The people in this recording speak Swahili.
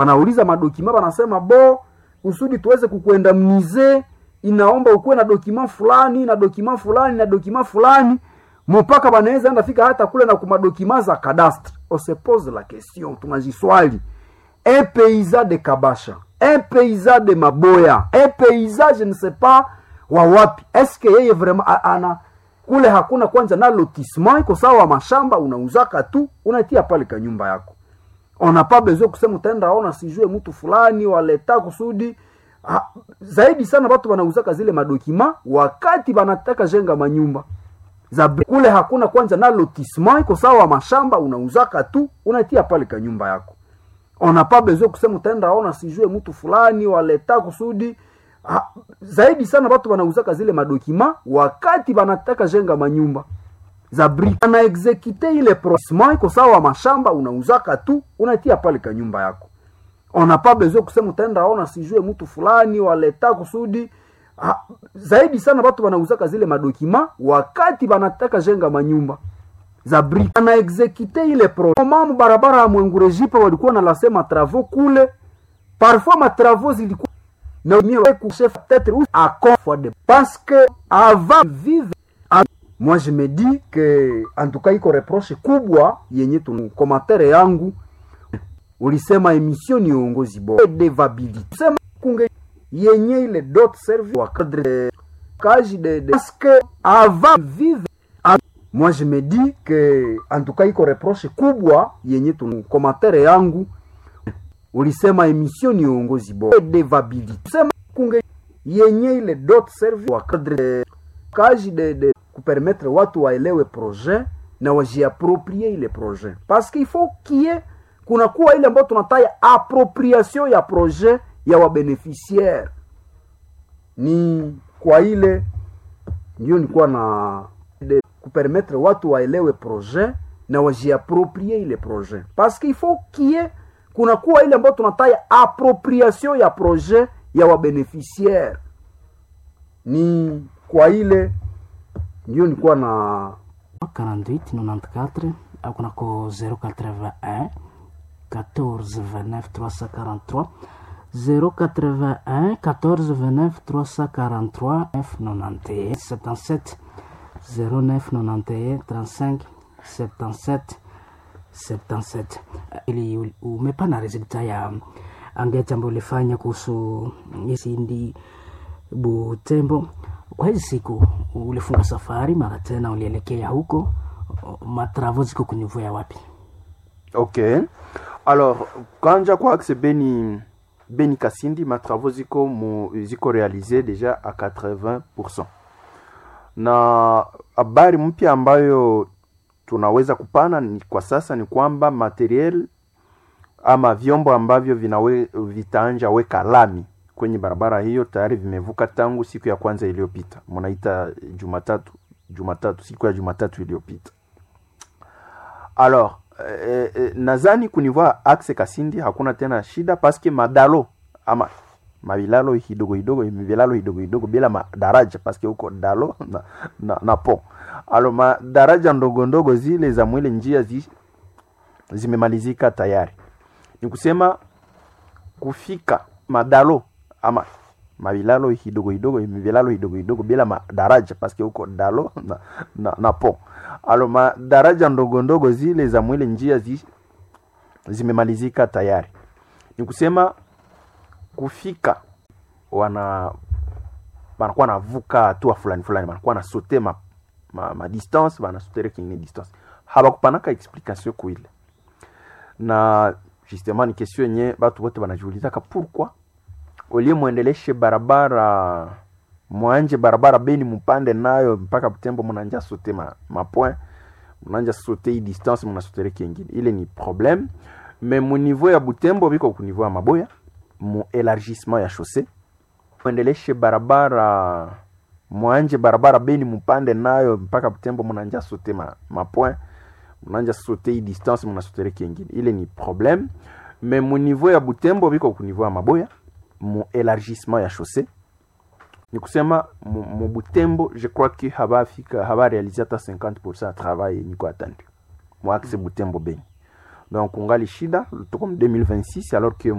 wanauliza madokima wanasema bo kusudi tuweze kukwenda mnize inaomba ukuwe na dokima fulani na dokima fulani na dokima fulani mpaka wanaweza enda fika hata kule na kumadokima za cadastre on se pose la question tunajiswali un paysan de kabasha un paysan de maboya un paysan je ne sais pas wa wapi eske yeye vraiment a- ana kule hakuna kwanza na lotissement iko sawa mashamba unauzaka tu unatia pale ka nyumba yako on n'a pas besoin kusema utaenda ona sijue mtu fulani waleta kusudi ha, zaidi sana watu wanauzaka zile madokima wakati wanataka jenga manyumba za bi- kule hakuna kwanza na lotissement iko sawa mashamba unauzaka tu unatia pale ka nyumba yako on n'a pas besoin kusema utaenda ona sijue mtu fulani waleta kusudi ha, zaidi sana watu wanauzaka zile madokima wakati wanataka jenga manyumba za bri ana exekite ile prosma iko sawa mashamba unauzaka tu unatia pale ka nyumba yako on n'a pas besoin kusema utaenda ona sijue mtu fulani waleta kusudi ha, zaidi sana watu wanauzaka zile madokima wakati wanataka jenga manyumba za bri ana exekite ile pro mamu barabara ya mwengurejipa walikuwa nalasema travaux kule parfois ma travaux zilikuwa na mie chef peut-être ou à fois de parce que avant vivre à- moi je me dis que en tout cas iko reproche kubwa yenye tu commentaire yangu ulisema emission ni uongozi bora devability sema kunge yenye ile dot service wa cadre de kaji de, de parce que avant vivre à- moi je me dis que en tout cas iko reproche kubwa yenye tu commentaire yangu ulisema emission ni uongozi bora devability sema kunge yenye ile dot service wa cadre de kaji de, de kupermettre watu waelewe projet na wajiaproprie ile projet parce qu'il faut kie kunakuwa ile ambayo tunataya appropriation ya projet ya wabeneficiaire ni kwa ile ndio nilikuwa na de kupermettre watu waelewe projet na wajiaproprie ile projet parce qu'il faut kie kunakuwa ile ambayo tunataya appropriation ya projet ya wabeneficiaire ni kwa ile ndio nilikuwa na 48 94 au kunako 081 14 29 343 081 14 29 343 991 77 09 91 35 77 77 ili u- umepana resulta ya angeti ambayo ulifanya kuhusu isindi Butembo. Kwa hizi siku ulifunga safari mara tena ulielekea huko, matravo ziko kunivua wapi? ok alors kanja kwa axe beni beni kasindi matravaux ziko mu, ziko réalisé déjà à 80 na habari mpya ambayo tunaweza kupana ni kwa sasa ni kwamba materiel ama vyombo ambavyo vinawe, vitaanja weka lami kwenye barabara hiyo tayari vimevuka tangu siku ya kwanza iliyopita mnaita jumatatu jumatatu siku ya jumatatu iliyopita alors eh, eh, nadhani kunivua axe kasindi hakuna tena shida paske madalo ama mavilalo hidogo hidogo vilalo hidogo hidogo bila madaraja paske huko dalo na, na, na po alo madaraja ndogo ndogo zile za mwile njia zi, zimemalizika tayari ni kusema kufika madalo ama mavilalo hidogo hidogo vilalo hidogo hidogo bila madaraja paske huko dalo na, na, na po alo madaraja ndogo ndogo zile za mwile njia zi, zimemalizika tayari ni kusema kufika wana wanakuwa navuka hatua fulani fulani wanakuwa na sote ma, ma, ma distance wanasotere kingine distance habakupanaka explication kuile na justement ni question yenye batu bote banajiulizaka pourquoi olie mwendeleshe barabara mwanje barabara beni mupande nayo mpaka butembo munanja sote ma, ma point munanja sote hii distance munasotere kingine ile ni problème mais mu niveau ya butembo biko ku niveau ya maboya mu élargissement ya chaussée mwendeleshe barabara mwanje barabara beni mupande nayo mpaka butembo munanja sote ma, ma point munanja sote hii distance munasotere kingine ile ni problème mais mu niveau ya butembo biko ku niveau ya maboya mu élargissement ya chaussée ni kusema mu, mu butembo je crois que habafika habarealize hata 50 ya travail yenye iko attendu mu axe butembo beni donc ungali shida tuko mu 2026 alors que